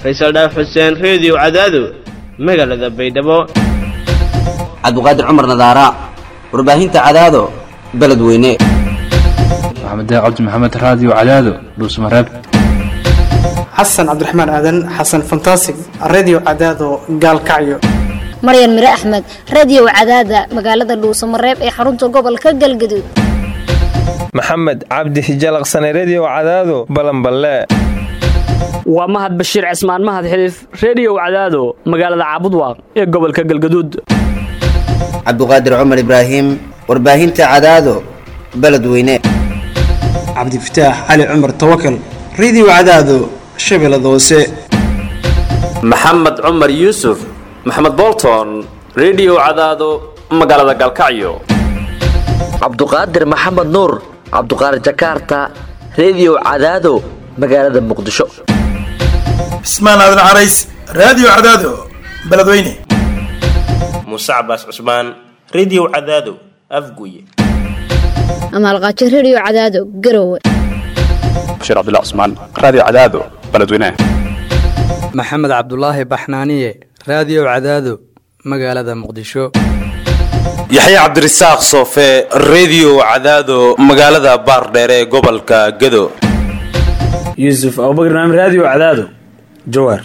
faysal dhaaf xuseen reediyo cadaado magaalada baydhabo cabdiqaadir cumar nadaara warbaahinta cadaado beledweyne maxamed cabdi maxamed raadiyo cadaado dhuusmareeb xasan cabdiraxmaan aadan xasan fantasig redio cadaado gaalkacyo maryan mire axmed radio cadaada magaalada dhuusamareeb ee xarunta gobolka galgaduud maxamed cabdi hijalaqsane redio cadaado balanballe waa mahad bashiir cismaan mahad xiliif reediyow cadaado magaalada caabudwaaq ee gobolka galgaduud cabdiqaadir cumar ibraahim warbaahinta cadaado beledweyne cabdifataax cali cumar tawakal redio cadaado shabeellada hoose maxamed cumar yuusuf maxamed bolton redio cadaado magaalada galkacyo cabduqaadir maxamed nuur cabduqaadir jakarta redio cadaado magaalada muqdisho cismaan aadan carays raadiyo cadaado beledweyne muuse cabaas cusmaan redio cadaado afguye amaalqaajo redio cadaado garowe bashiir cabdilla cusmaan raadiyo cadaado beledweyne maxamed cabdulaahi baxnaaniye raadiyo cadaado magaalada muqdisho yaxya cabdirasaaq soofe redio cadaado magaalada baardheere ee gobolka gado yuusuf abubakr naam raadiyo cadaado jawaar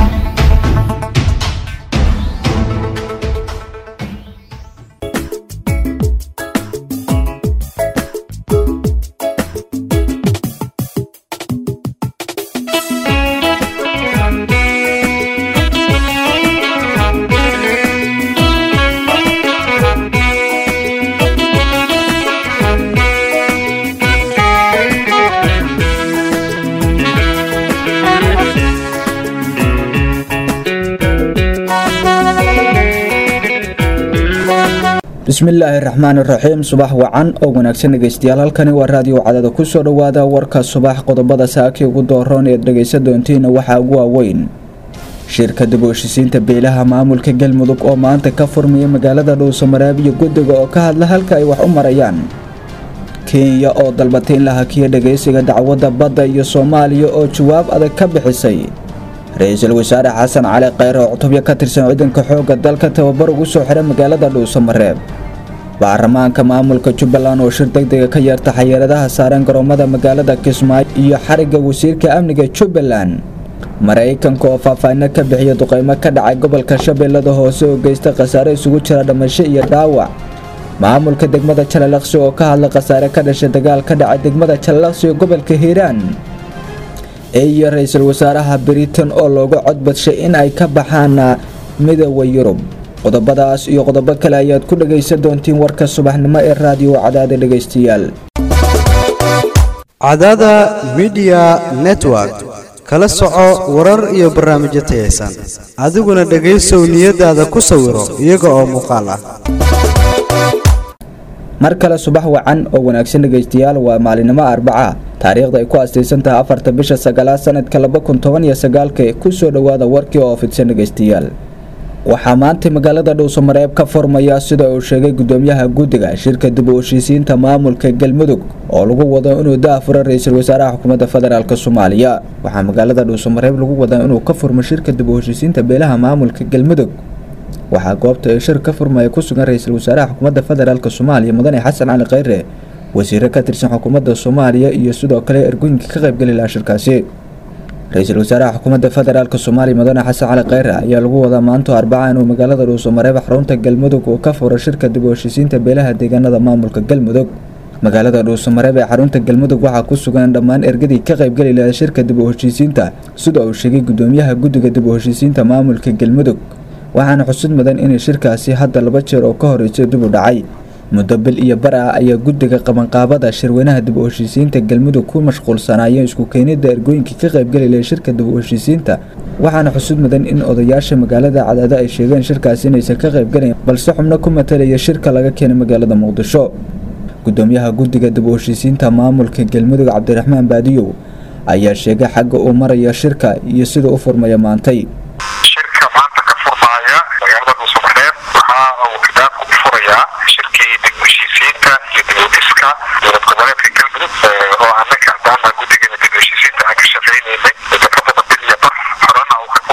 bismillaahi raxmaan iraxiim subax wacan oo wanaagsan dhegeystayaal halkani waa raadiyo cadada kusoo dhowaada warka subax qodobada saakii ugu dooroon eed dhegeysa doontiina waxaa ugu waaweyn shirka dib u heshisiinta beelaha maamulka galmudug oo maanta ka furmaya magaalada dhuusamareeb iyo guddiga oo ka hadla halka ay wax u marayaan kenya oo dalbatay in la hakiyo dhegeysiga dacwadda badda iyo soomaaliya oo jawaab adag ka bixisay ra-iisul wasaare xasan cali kheyr oo cutubyo ka tirsan ciidanka xoogga dalka tababar ugu soo xiray magaalada dhuusamareeb baarlamaanka maamulka jubbaland oo shir degdega ka yeerta xayeeradaha saaran garoomada magaalada kismaayo iyo xarigga wasiirka amniga jubbaland maraykanka oo faahfaahino ka bixiya duqeymo ka dhacay gobolka shabeellada hoose oo geysta khasaare isugu jira dhimasho iyo dhaawac maamulka degmada jalalaqsi oo ka hadla khasaare ka dhashay dagaal ka dhacay degmada jalalaqsi ee gobolka hiiraan iyo ra-iisul wasaaraha britain oo looga codbadshay in ay ka baxaan midooda yurub qodobadaas iyo qodobo kale ayaad ku dhagaysan doontiin warka subaxnimo ee raadiyo cadaada dhegaystayaal cadaada midiya network kala soco warar iyo barnaamijyo tayaysan adiguna dhegaysow niyadaada ku sawiro iyaga oo muuqaal ah mar kale subax wacan oo wanaagsan dhegaystayaal waa maalinimo arbaca taariikhda ay ku astaysan tahay afarta bisha sagaalaad sanadka laba kun toban iyo sagaalka kusoo dhowaada warkii oo fidsan dhegaystayaal waxaa maanta magaalada dhuusamareeb ka furmaya sida uu sheegay gudoomiyaha guddiga shirka dib u heshiisiinta maamulka galmudug oo lagu wado inuu daafuro ra-iisul wasaaraha xukuumadda federaalk soomaaliya waxaa magaalada dhuusamareeb lagu wadaa inuu ka furmo shirka dib u heshiisiinta beelaha maamulka galmudug waxaa goobta ee shir ka furmaya ku sugan ra-iisul wasaaraha xukuumadda federaalk soomaaliya mudane xasan cali kheyre wasiiro ka tirsan xukuumadda soomaaliya iyo sidoo kale ergooyinka ka qaybgeli lahaa shirkaasi ra-iisul wasaaraha xukuumadda federaalk soomaaliya mudane xasan cali kheyre ayaa lagu wadaa maanto arbaca inuu magaalada dhuusamareeb xarunta galmudug uu ka furo shirka dib u heshiisiinta beelaha deegaanada maamulka galmudug magaalada dhuusamareeb ee xarunta galmudug waxaa ku sugan dhammaan ergadii ka qaybgeli lahaa shirka dib u heshiisiinta sida uu sheegay gudoomiyaha guddiga dib u heshiisiinta maamulka galmudug waxaana xusud mudan inay shirkaasi hadda laba jeer oo ka horreysay dib u dhacay muddo bil iyo bar ah ayaa guddiga qabanqaabada shirweynaha dib u heshiisiinta galmudug ku mashquulsanaayeen isku keenidda ergooyinkii ka qaybgeli lahay shirka dib u heshiisiinta waxaana xusud mudan in odayaasha magaalada cadaado ay sheegeen shirkaasi inaysan ka qaybgalayn balse xubno ku matalaya shirka laga keenay magaalada muqdisho gudoomiyaha guddiga dib u heshiisiinta maamulka galmudug cabdiraxmaan baadiyow ayaa sheegay xagga uu maraya shirka iyo sida u furmaya maantay dowlad goboleedka galmudug oo anaka haddaana guddigeena dib u heshiisiinta aan ka shaqaynaynay muddo ka badan bil iyo bar horena uu ka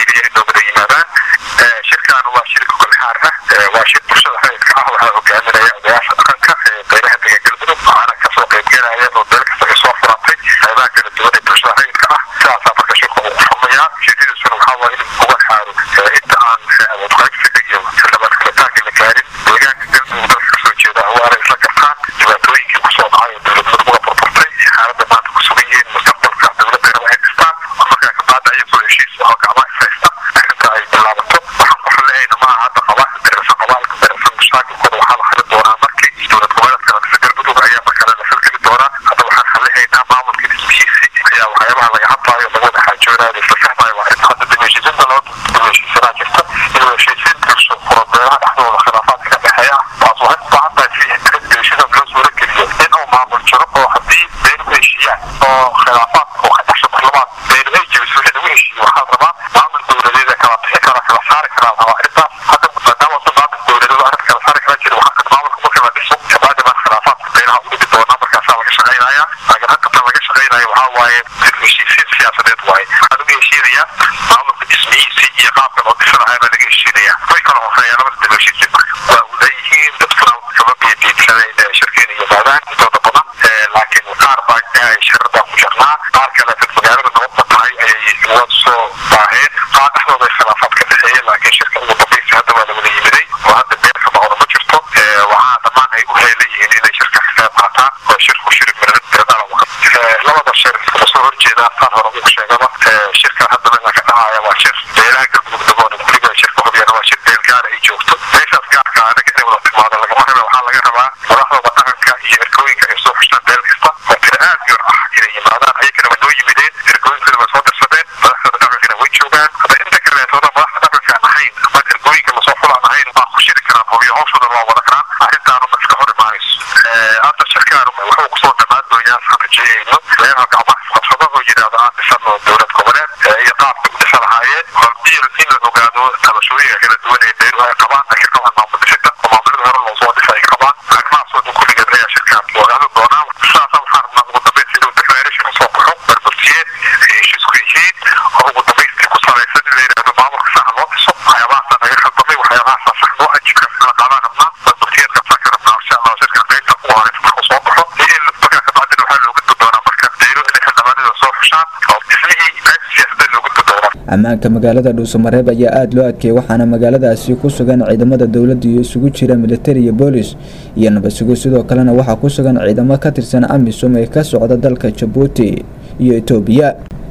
keliya inoo wada yimaadaan shirkan waa shir golxaar ah waa shir bulshada rayidka ah waxaa hogaaminaya odayaasha dhaqanka beelaha dega galmudug waxaana kasoo qaybgelaya oo beel kasta ay soo furatay qaybaha kala duwan ee bulshada rayidka ah sidaasaa marka shirka uu furmayaa ujeedadiisuna waxaa waaye in uga xaaro inta aan awood qaybsiga iyo xildhibaan kalitaanka la gaarin deegaanka galmudug dalka kasoo jeeda waana isla gartaan dhibaatooyinkii kusoo dhacay oo dowladnimada uga burburtay xaaladda maanta ku sugan yihiin mustaqbalka dowladda raba ay dhistaan oo markaa kabaada ayagoo heshiis oo gacmaha is haysta arrinta ay bilaabato waxaan ku xalleeyna ma aha hadda qabaa darasa qabaalka darasa mushaakilkooda waxaa la xalin doonaa markii dowlad goboleedka ladhisa galmudug ayaa markale la falgeli doonaa hadda waxaan xallehaynaa maamulka dhismihiisi ayaa waxyaabaha laga hadlaayo laga wada xaajoonayo isla fahmayo waa arrinta hadda dib heshiisinta loo dib heshiisanaa jirta in heshiisiin bulsho furabeelaha dhexdooda khilaafaadka ka dhexeeya taas waxay u baahan tahay si dib heshiisan loo suura geliyo in uu maamul jiro oo haddii beelu heshiiyaan oo khilaafaadka oo ka dhexsho marlabaad beelu ay jebiso wixii lagu heshiiyo waxaa la rabaa maamul dowladeeda kala bixi kara kala saari karaa la rabaa arrintaas hadda maadaama uu maamul dowladeedu arrinta kala saari kara jira waxaa maamulka marka la dhiso kabaadi baan khilaafaadka beelaha u dhigi doonaa markaasaa laga shaqaynaya laakiin hadda tan laga shaqaynayo waxaa waaye dib heshiisiin siyaasadeed waaye waxaa lagu heshiinayaa maamulka dhismihiisii iyo qaabka loo dhisanahay baa laga heshiinayaa way kala horeeyaan labada dib heshiisiin waa u leeyihiin dadkuna kama biyadiidsanay shirkeena yimaadaan intooda badan laakiin qaar baa shirada ku jirnaa qaar kale dad magaalada nabadba tahay ayay wad soo baaheen qaar dhexdooda ay khilaafaad ka dhexeeyeen laakiin shirka ugu dambaysa hadda waa la wada yimiday oo hadda beer ka baqdo ma jirto waxaa dhammaan ay u heelayihiin inay shirka ka qayb qaataan oo shirku shiri miradala labada shir iskuma soo horjeedaan saan hore ugu sheegaba shirka hadda meesha ka dhacaya waa shir beelaha galmudug dagoona guriga shirka hubiyana waa shir beel gaara ay joogto meeshaas gaarka anaga inay wada timaado lagama raba waxaa laga rabaa madaxdooda dhaqanka iyo erkooyinka ay soo xushaan beel kasta oo tira aad yar ah inay yimaadaan ayagana waa noo yimideen erkooyinkana waa soo dirsadeen madaxdooda dhaqankana way joogaan hadda inta ka reesooda madaxda dhaqanka aan ahayn ama erkooyinka lasoo fulaan ahayn waa ku shiri karaan hubiyo hawshooda waa wada karaan arrintaanu ma iska hor imaanayso hadda shirkaan wuxuu kusoo dhammaan doonyaa saan rajeeyayno meelaha gacmaha isqabsado oo yidhaahdo aan dhisano dowlad goboleed iyo qaabka u dhisa lahaayeen hortii in la ogaado tabashooyinka kala duwan ee beeruhu ay qabaan ay ka qabaan maamul dhisida oo maamulada hore loo soo dhisa ay qabaan arrimahaasoo dhan kulligeed ayaa shirkaan ogaado doonaa sidaasa waxaan rabnaa ugu dambaynta inuu declaration usoo baxo barbartiyeed ay heshiisku yihiin oo ugu dambaystii ku salaysan in la yidhaahdo maamulka saxa loo dhiso waxyaabahaasa naga khaldamay waxyaabahaasa sax loo ajibkaas in la qaadaan rabnaa barbartiyeedkaasaan ka rabnaa insha allah shirkan qaybta ku horeysa markuu soo baxo iyo in markaa kabacdina waxaa loo gudbi doonaa marka beelo inay xildhibaanada soo xushaan oo dhismihii qayb siyaasadeed loo gudbi doonaa ammaanka magaalada dhuusamareeb ayaa aada loo adkeeyay waxaana magaaladaasi ku sugan ciidamada dowladda iyo isugu jira militari iyo boolis iyo nabadsugo sidoo kalena waxaa ku sugan ciidamo ka tirsan amisom ee ka socda dalka jabuuti iyo etoobiya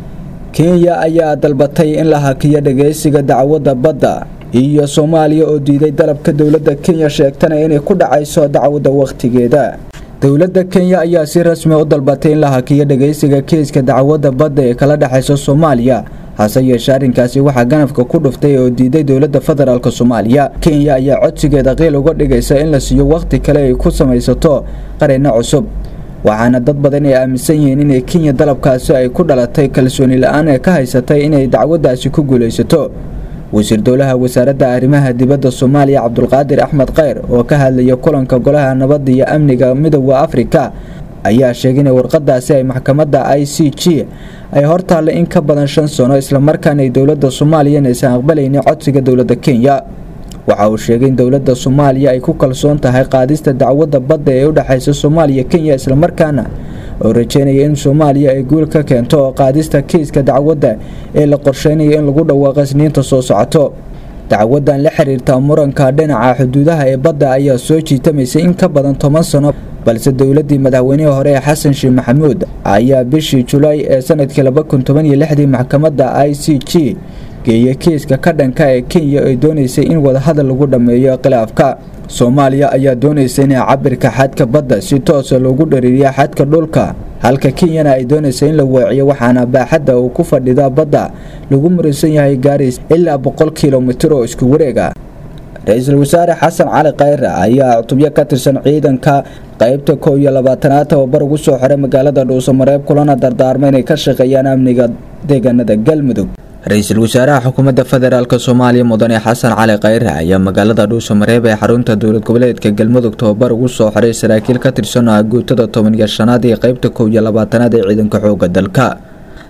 kenya ayaa dalbatay in la hakiyo dhageysiga dacwadda badda iyo soomaaliya oo diiday dalabka dowladda kenya sheegtana inay ku dhacayso dacwadda wakhtigeeda dowladda kenya ayaa si rasmi u dalbatay in la hakiyo dhageysiga keeska dacwadda badda ee kala dhexaysa soomaaliya hase yeeshee arrinkaasi waxaa ganafka ku dhuftay oo diiday dowladda federaalk soomaaliya kenya ayaa codsigeeda qiil uga dhigaysa in la siiyo wakhti kale ay ku samaysato qareenno cusub waxaana dad badan ay aaminsan yihiin inay kenya dalabkaasi ay ku dhalatay kalsooni la-aan ee ka haysatay inay dacwaddaasi ku guulaysato wasiir dowlaha wasaaradda arrimaha dibadda soomaaliya cabdulqaadir axmed kheyr oo ka hadlaya kulanka golaha nabadda iyo amniga midooda afrika ayaa sheegay inay warqadaasi ay maxkamadda i c g ay hortaalla in ka badan shan sano islamarkaana ay dowladda soomaaliya inaysan aqbalaynin codsiga dowladda kenya waxa uu sheegay in dowladda soomaaliya ay ku kalsoon tahay qaadista dacwadda badda ee u dhexaysa soomaaliya kenya islamarkaana oo rajeynaya in soomaaliya ay guul ka keento oo qaadista kiiska dacwadda ee la qorsheynayo in lagu dhawaaqo isniinta soo socoto dacwadan la xiriirta muranka dhinaca xuduudaha ee badda ayaa soo jiitamaysay in ka badan toban sano balse dowladii madaxweynihii hore ee xasan sheekh maxamuud ayaa bishii julaay ee sanadkii laba kun toban iyo lixdii maxkamadda i c g geeyay kiiska ka dhanka ee kenya ay doonaysay in wadahadal lagu dhammeeyo khilaafka soomaaliya ayaa doonaysa in cabirka xadka badda si toosa loogu dhariiriya xadka dhulka halka kenyana ay doonaysa in la weeciyo waxaana baaxadda uu ku fadhida badda lagu muransan yahay gaarays ilaa boqol kilomitir oo isku wareega ra-iisul wasaare xasan cali khayre ayaa cutubyo ka tirsan ciidanka qaybta kow iyo labaatanaad tababar ugu soo xiray magaalada dhuusamareeb kulana dardaarma inay ka shaqeeyaan amniga deegaanada galmudug ra-iisul wasaaraha xukuumadda federaalk soomaaliya mudane xasan cali khayre ayaa magaalada dhuusamareeb ee xarunta dowlad goboleedka galmudug tababar ugu soo xiray saraakiil ka tirsan ah guutada toban iyo shanaad ee qaybta kow iyo labaatanaad ee ciidanka xooga dalka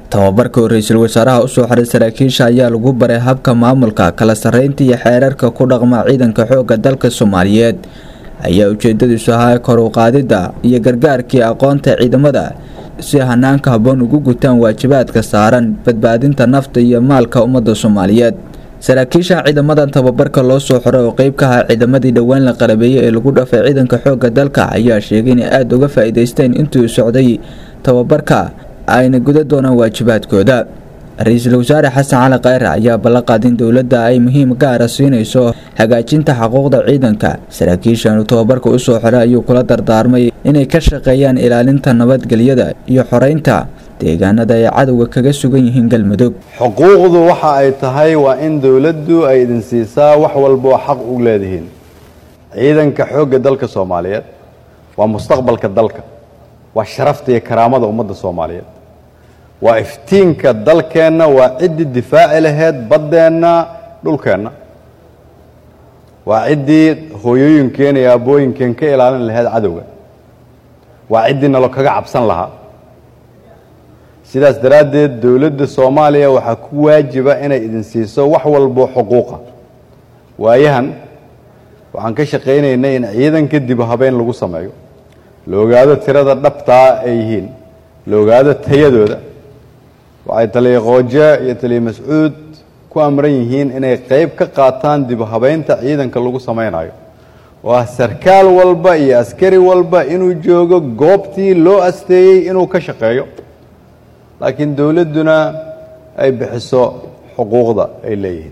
tababarka oo ra-iisul wasaaraha usoo xiray saraakiisha ayaa lagu baray habka maamulka kala sarreynta iyo xeerarka ku dhaqma ciidanka xoogga dalka soomaaliyeed ayaa ujeedadiisu ahaa kor u qaadidda iyo gargaarkii aqoonta ciidamada si hanaanka habboon ugu gutaan waajibaadka saaran badbaadinta nafta iyo maalka ummadda soomaaliyeed saraakiisha ciidamadan tababarka loo soo xiray oo qeyb ka ahaa ciidamadii dhowaan la qalabeeyey ee lagu dhafay ciidanka xoogga dalka ayaa sheegay inay aada uga faa-iideysteen intuu socday tababarka ayna guda doonaan waajibaadkooda ra-iisul wasaare xasan cali khayre ayaa ballanqaad in dowladda ay muhiim gaara siinayso hagaajinta xuquuqda ciidanka saraakiishan uu tababarka usoo xiray ayuu kula dardaarmay inay ka shaqeeyaan ilaalinta nabadgelyada iyo xoreynta deegaanada ay cadowga kaga sugan yihiin galmudug xuquuqdu waxa ay tahay waa in dowladdu ay idin siisaa wax walba oo xaq u leedihiin ciidanka xoogga dalka soomaaliyeed waa mustaqbalka dalka waa sharafta iyo karaamada ummadda soomaaliyeed waa iftiinka dalkeenna waa ciddii difaaci laheyd baddeenna dhulkeenna waa ciddii hooyooyinkeen iyo aabooyinkeen ka ilaalin laheyd cadowga waa ciddii nalo kaga cabsan lahaa sidaas daraaddeed dowladda soomaaliya waxaa ku waajiba inay idin siiso wax walbo xuquuqa waayahan waxaan ka shaqaynaynay in ciidanka dib habeen lagu sameeyo la ogaado tirada dhabtaa ay yihiin la ogaado tayadooda waxay taliya qooje iyo taliya mascuud ku amran yihiin inay qayb ka qaataan dib habeynta ciidanka lagu samaynayo oo ah sarkaal walba iyo askari walba inuu joogo goobtii loo asteeyey inuu ka shaqeeyo laakiin dowladduna ay bixiso xuquuqda ay leeyihiin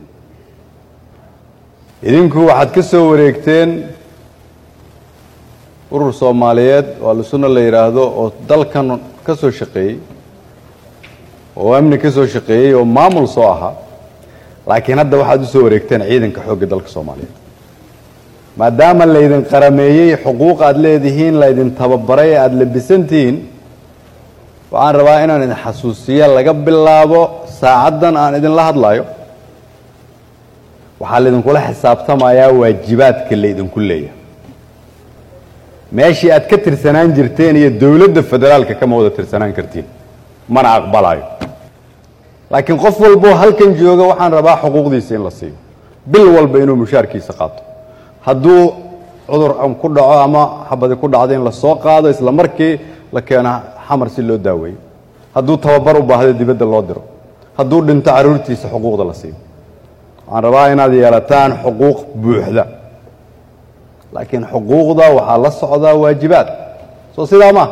idinku waxaad ka soo wareegteen urur soomaaliyeed oo alsunna la yidhaahdo oo dalkan ka soo shaqeeyey oo amni ka soo shaqeeyey oo maamul soo ahaa laakiin hadda waxaad u soo wareegteen ciidanka xoogga dalka soomaaliyeed maadaama laydin qarameeyey xuquuq aad leedihiin laydin tababaray aada labisantihiin waxaan rabaa inaan idin xasuusiya laga bilaabo saacaddan aan idinla hadlayo waxaa laydinkula xisaabtamayaa waajibaadka laydinku leeyahay meeshii aad ka tirsanaan jirteen iyo dowladda federaalka kama wada tirsanaan kartiin mana aqbalayo laakiin qof walboo halkan jooga waxaan rabaa xuquuqdiisa in la siiyo bil walba inuu mushaarkiisa qaato hadduu cudur ku dhaco ama xabadi ku dhacdo in la soo qaado isla markii la keeno xamar si loo daaweeyo hadduu tababar u baahdo dibadda loo diro hadduu dhinto carruurtiisa xuquuqda la siiyo waxaan rabaa inaad yeelataan xuquuq buuxda laakiin xuquuqda waxaa la socdaa waajibaad soo sidaa ma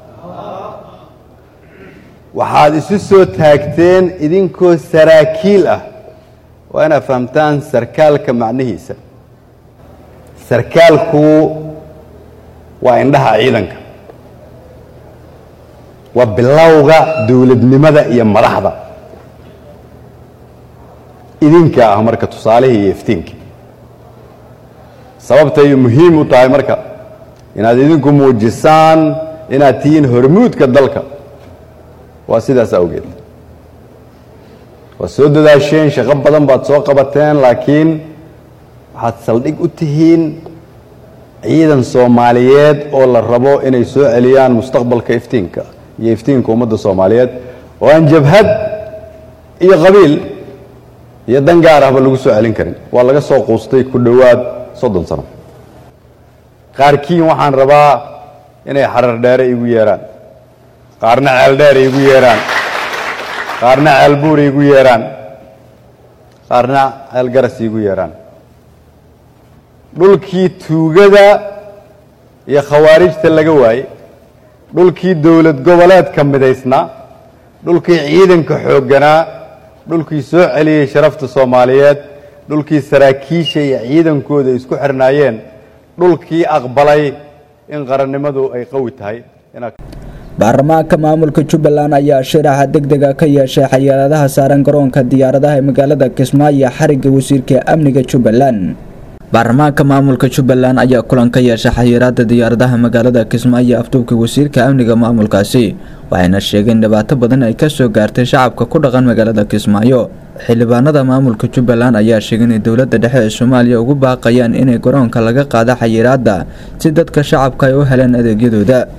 waxaad isu soo taagteen idinkoo saraakiil ah waa inaad fahamtaan sarkaalka macnihiisa sarkaalku waa indhaha ciidanka waa bilowga dowladnimada iyo madaxda idinka ah marka tusaalihii iyo iftiinkii sababtay muhiim u tahay marka inaad idinku muujisaan inaad tihiin hormuudka dalka waa sidaas awgeed waad soo dadaasheen shaqo badan baad soo qabateen laakiin waxaad saldhig u tihiin ciidan soomaaliyeed oo la rabo inay soo celiyaan mustaqbalka iftiinka iyo iftiinka ummadda soomaaliyeed oo aan jabhad iyo qabiil iyo dan gaar ahba lagu soo celin karin waa laga soo quustay ku dhowaad soddon sano qaarkiin waxaan rabaa inay xarar dheere igu yeeraan qaarna ceel dheer igu yeeraan qaarna ceel buur igu yeeraan qaarna ceel garas igu yeeraan dhulkii tuugada iyo khawaarijta laga waayey dhulkii dowlad goboleedka midaysnaa dhulkii ciidanka xoogganaa dhulkii soo celiyey sharafta soomaaliyeed dhulkii saraakiisha iyo ciidankooda isku xirnaayeen dhulkii aqbalay in qarannimadu ay qawi tahay baarlamaanka maamulka jubbaland ayaa shiraxa degdega ka yeeshay xayiraadaha saaran garoonka diyaaradaha ee magaalada kismaayo xarigga wasiirka amniga jubbaland baarlamaanka maamulka jubbaland ayaa kulan ka yeeshay xayiraada diyaaradaha magaalada kismaayo afduubka wasiirka amniga maamulkaasi waxayna sheegeen dhibaato badan ay kasoo gaartay shacabka ku dhaqan magaalada kismaayo xildhibaanada maamulka jubbaland ayaa sheegay inay dowlada dhexe ee soomaaliya ugu baaqayaan inay garoonka laga qaado xayiraada si dadka shacabka ay u heleen adeegyadooda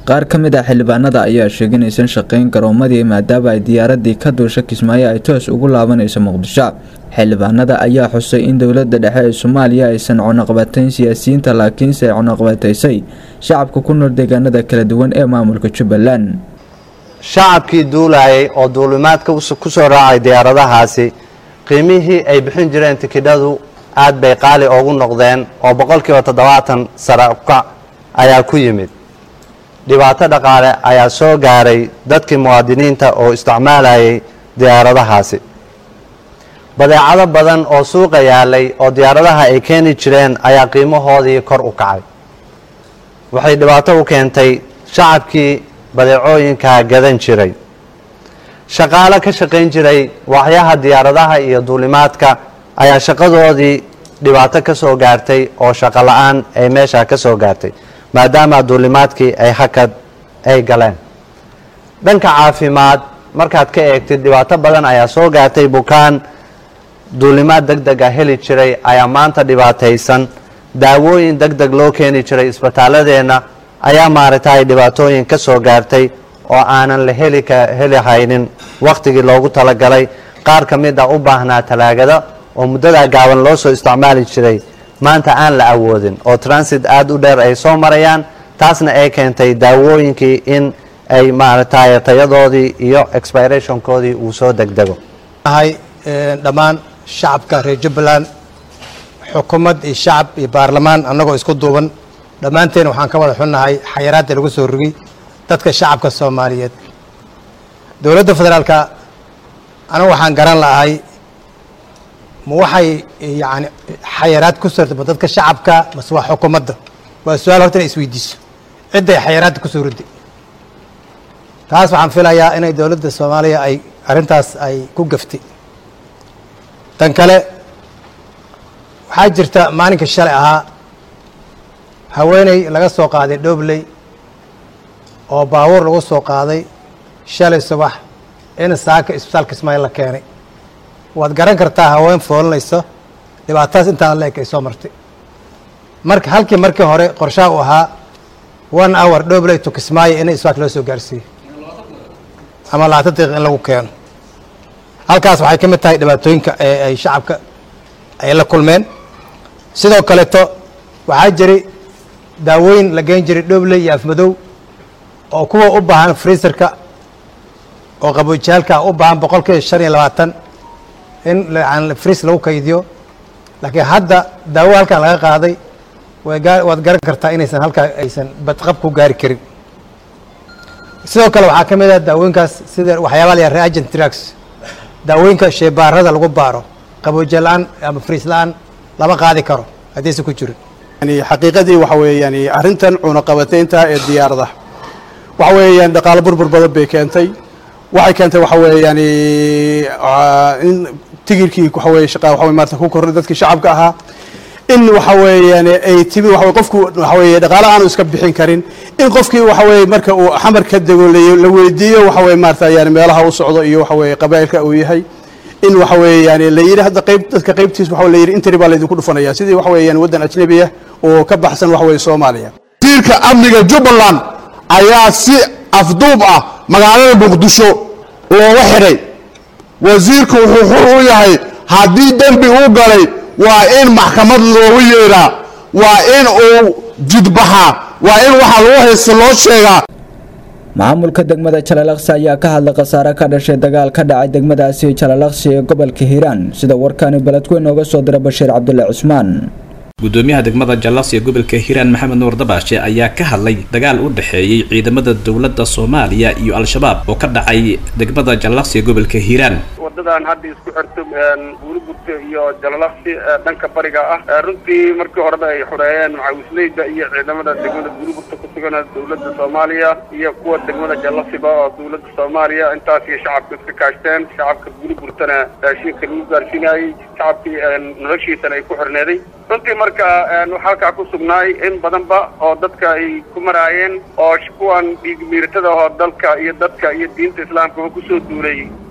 qaar ka mid ah xildhibaanada ayaa sheegay inaysan shaqayn garoomadii maadaama ay diyaaradii ka duusha kismaayo ay toos ugu laabanayso muqdisho xildhibaanada ayaa xusay in dowlada dhexe ee soomaaliya aysan cunaqabatayn siyaasiyiinta laakiinse ay cunaqabataysay shacabka ku nool deegaanada kala duwan ee maamulka jubbaland shacabkii duulayay oo duulimaadka ku soo raacay diyaaradahaasi qiimihii ay bixin jireen tikidhadu aad bay qaali ugu noqdeen oo boqolkiiba toddobaatan sare ukac ayaa ku yimid dhibaato dhaqaale ayaa soo gaaray dadkii muwaadiniinta oo isticmaalayay diyaaradahaasi badeecado badan oo suuqa yaalay oo diyaaradaha ay keeni jireen ayaa qiimahoodii kor u kacay waxay dhibaato u keentay shacabkii badeecooyinka gadan jiray shaqaale ka shaqayn jiray waxyaha diyaaradaha iyo duulimaadka ayaa shaqadoodii dhibaato ka soo gaartay oo shaqo la-aan ay meesha ka soo gaartay maadaama duulimaadkii ay hakad ay galeen dhanka caafimaad markaad ka eegtid dhibaato badan ayaa soo gaartay bukaan duulimaad deg deg a heli jiray ayaa maanta dhibaataysan daawooyin deg deg loo keeni jiray isbitaaladeenna ayaa maaragtay dhibaatooyin ka soo gaartay oo aanan la heli heli haynin wakhtigii loogu talagalay qaar ka mid a u baahnaa talaagada oo muddadaa gaaban loo soo isticmaali jiray maanta aan la awoodin oo transit aada u dheer ay soo marayaan taasna ay keentay daawooyinkii in ay maaragtay tayadoodii iyo expirationkoodii uu soo degdego dhammaan shacabka reer jubbaland xukuumad iyo shacab iyo baarlamaan annagoo isku duuban dhammaanteen waxaan ka wada xunnahay xayaraadda lagu soo rogay dadka shacabka soomaaliyeed dowladda federaalka anigu waxaan garan lahay ma waxay yani xayaraad ku sortay ma dadka shacabka mase waa xukuumadda waa su-aal horta inay isweydiiso cidday xayaraadda ku soo riday taas waxaan filayaa inay dowladda soomaaliya ay arrintaas ay ku gaftay tan kale waxaa jirta maalinka shalay ahaa haweeney laga soo qaaday dhobley oo baabuur lagu soo qaaday shalay subax in saaka isbitaalka ismaail la keenay waad garan kartaa haween foolinayso dhibaatadaas intaan la eg ay soo martay marka halkii markii hore qorshaha u ahaa one hour dhobley to kismaayo in isbitaalka loo soo gaarsiiyo ama labaatan daqiiq in lagu keeno halkaas waxay ka mid tahay dhibaatooyinka ee ay shacabka ay la kulmeen sidoo kaleeto waxaa jiray daawooyin la geen jiray dhobley iyo afmadow oo kuwa u baahan freeserka oo qaboojiyaalka u baahan boqolkiiba shan iyo labaatan in friis lagu kaydiyo laakiin hadda daawo halkan laga qaaday waad garan kartaa inaysan halkaa aysan badqab ku gaari karin sidoo kale waxaa ka mid ah daawooyinkaas sida waxyaabaa la yaha reagent drugs daawooyinka sheebaarada lagu baaro qaboojiya la-aan ama friis la-aan lama qaadi karo haddaysan ku jirin yani xaqiiqadii waxa weeyaan arrintan cunaqabataynta ee diyaarada waxa weeyaan dhaqaalo burbur badan bay keentay waxay keentay waxa weeyaan in tigirkii waxa weye shaqa waxa weye maarata ku korray dadkii shacabka ahaa in waxa weeyaan ay timi waxa weye qofku waxa weeye dhaqaalo aanu iska bixin karin in qofkii waxa weeye marka uu xamar ka dego la weydiiyo waxa weye maarata yani meelaha u socdo iyo waxa weeye qabaa'ilka uu yahay in waxa weeye yani la yidhi hadda qayb dadka qaybtiis waxa la yidhi intari baa laydinku dhufanaya sidii waxa weeyaan waddan ajnabi ah oo ka baxsan waxa weeye soomaaliya wasiirka amniga jubbaland ayaa si afduub ah magaalada muqdisho looga xidhay wasiirku wuxuu xur u yahay haddii dembi uu galay waa in maxkamad loogu yeedhaa waa in uu jidbaxaa waa in waxa lagu haysta loo sheegaa maamulka degmada jalalaqsi ayaa ka hadlay khasaare ka dhashay dagaal ka dhacay degmadaasi jalalaqsi ee gobolka hiiraan sida warkaani beledweyn ooga soo dira bashiir cabdulle cusmaan gudoomiyaha degmada jallaqsi ee gobolka hiiraan maxamed nuur dabaashe ayaa ka hadlay dagaal u dhexeeyey ciidamada dowladda soomaaliya iyo al-shabaab oo ka dhacay degmada jallaqsi ee gobolka hiiraan wadadan hadda isku xirto buurigurta iyo jalalaqsi dhanka bariga ah runtii markii horeba ay xoreeyeen macawisleyda iyo ciidamada degmada buurigurta ku sugan dowladda soomaaliya iyo kuwa degmada jallaqsiba oo dowladda soomaaliya intaas iyo shacabka iska kaashteen shacabka buurigurtana raashinka lagu gaarsiinayey shacabkii noloshiisana ay ku xirneeday runtii marka waxaa halkaa ku sugnaay in badanba oo dadka ay ku maraayeen oo kuwan dhiigmiiratada oo dalka iyo dadka iyo diinta islaamkaba kusoo duulay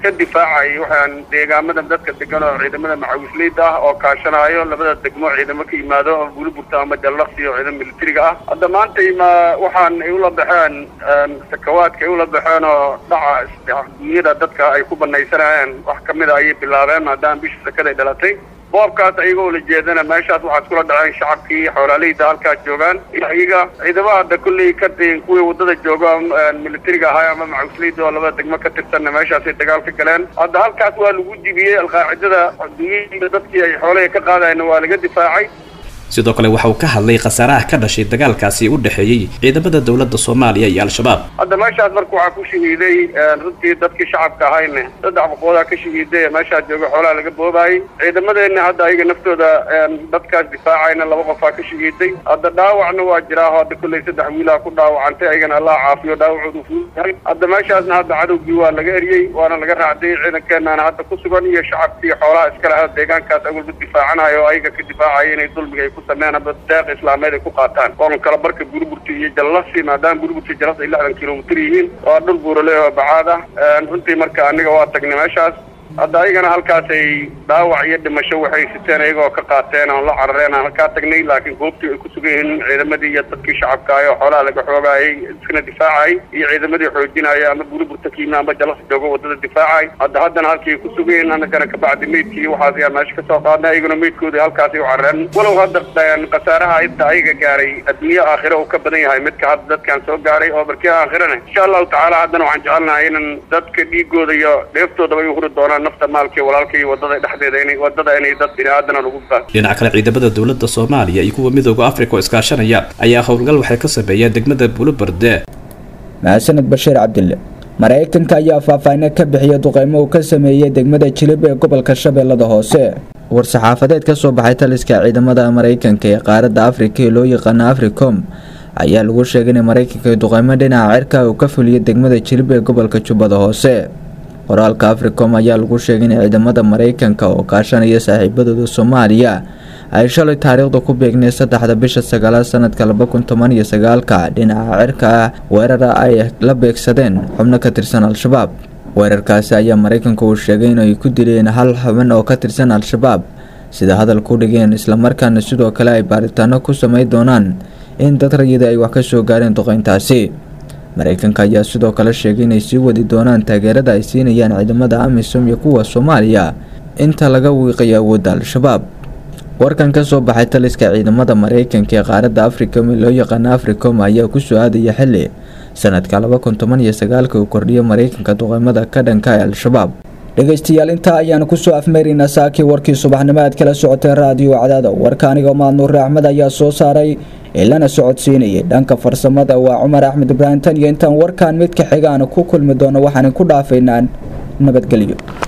ka difaacayay waxaan deegaamada dadka degan oo ciidamada macawisleyda ah oo kaashanayo labada degmo ciidamo ka yimaado oo buliburta ama jallaqsi oo ciidan militariga ah hadda maantay ma waxaan ay ula baxeen sakawaadka ay ula baxeen oo dhaca dunyada dadka ay ku banaysanayeen wax kamid a ayay bilaabeen maadaama bisha sakaday dhalatay boobkaas ayagoo la jeedana meeshaas waxaa iskula dhaceen shacabkii xoolaaleyda halkaas joogaan iyaga ciidamada hadda kulley ka kuwii wadada jooga militariga ahaa ama macawisleyda oo labada degmo ka tirsanna meeshaasay dagaal ka galeen hadda halkaas waa lagu jibiyey alqaacidada dunyada dadkii ay xoolaha ka qaadayna waa laga difaacay sidoo kale waxa uu ka hadlay khasaaraha ka dhashay dagaalkaasi u dhexeeyey ciidamada dowladda soomaaliya iyo al-shabaab hadda meeshaas marka waxaa ku shahiiday runtii dadkii shacabka ahayne saddex boqoodaa ka shahiiday meeshaas jooga xoolaha laga boobaayay ciidamadeenna hadda ayaga naftooda dadkaas difaacayna laba qofaa ka shahiiday hadda dhaawacna waa jiraa oo hadda kulley saddex wiilaa ku dhaawacantay ayagana allah caafiyo dhaawacoodu fuuyahay hadda meeshaasna hadda cadowgii waa laga eriyey waana laga raacday ciidankeenana hadda ku sugan iyo shacabkii xoolaha iskale ah deegaankaas awalba difaacanayo oo ayaga ka difaacaya inay dulmiga ay ku sameeyaan ama deeq islaameed ay ku qaataan oon kala barka buliburta iyo jallasi maadaama buliburta jallas ay lixdan kilomitir yihiin waa dhul buurale oo bacaad ah runtii marka aniga waa tagnay meeshaas hadda ayagana halkaasay dhaawac iyo dhimasho waxay siteen ayagoo ka qaateen oon la carareen aan halkaa tagnay laakiin goobtii ay ku sugan yihiin ciidamadii iyo dadkii shacabka ah oo xoolaha laga xoogaayay iskana difaacayay iyo ciidamadii xoojinaya ama buliburta kiima ama jallas joogo wadada difaacay hadda haddana halkii ku sugan yihiin annagana kabacdi meydkii waxaas ayaa meesha kasoo qaadnay ayaguna meydkoodii halkaasay u carareen walow hadda khasaaraha inta ayaga gaaray adduunye aakhira uu ka badan yahay midka hadda dadkan soo gaaray oo barkii aakhirana insha allahu tacaala haddana waxaan jecelnahay inan dadka dhiigooda iyo dheeftoodaba ay huri doonaan nafta maalkii walaalka iyo wadada dhexdeeda inay wadada inay dad bini-aadana lagu baa dhinaca kale ciidamada dowladda soomaaliya iyo kuwa midooda afrika oo iskaashanaya ayaa howlgal waxay ka sameeyeen degmada buuloberde mahadsaned bashiir cabdille maraykanka ayaa faahfaahineed ka bixiya duqeymo uu ka sameeyey degmada jilib ee gobolka shabeellada hoose war-saxaafadeed ka soo baxay taliska ciidamada maraykanka ee qaaradda afrika ee loo yaqaano africom ayaa lagu sheegay in maraykanka duqeymo dhinaca cirka uu ka fuliyay degmada jilib ee gobolka jubbada hoose qoraalka africom ayaa lagu sheegay in ciidamada maraykanka oo kaashanaya saaxiibadooda soomaaliya ay shalay taariikhda ku beegnay saddexda bisha sagaalaad sanadka laba kun toban iyo sagaalka dhinaca cirka ah weerara ay la beegsadeen xubno ka tirsan al-shabaab weerarkaasi ayaa maraykanka uu sheegay inay ku dileen hal xubin oo ka tirsan al-shabaab sida hadalku dhigeen islamarkaana sidoo kale ay baaritaano ku sameyn doonaan in dad rayida ay wax ka soo gaareen duqeyntaasi maraykanka ayaa sidoo kale sheegay inay sii wadi doonaan taageerada ay siinayaan ciidamada amisom iyo kuwa soomaaliya inta laga wiiqayo awoodda al-shabaab warkan ka soo baxay taliska ciidamada maraykanka ee qaaradda africom ee loo yaqaano africom ayaa kusoo aadaya xili sanadka laba kun toban iyo sagaalka uu kordhiyay maraykanka duqeymada ka dhanka ee al-shabaab dhegaystayaal intaa ayaanu kusoo afmeeraynaa saakii warkii subaxnimo aad kala socotay raadiyo cadaada warka anigoo maadnuure axmed ayaa soo saaray ee lana socodsiinayay dhanka farsamada waa cumar axmed ibraahim tan iyo intaan warkan mid ka xigaana ku kulmi doono waxaan ku dhaafaynaa nabadgelyo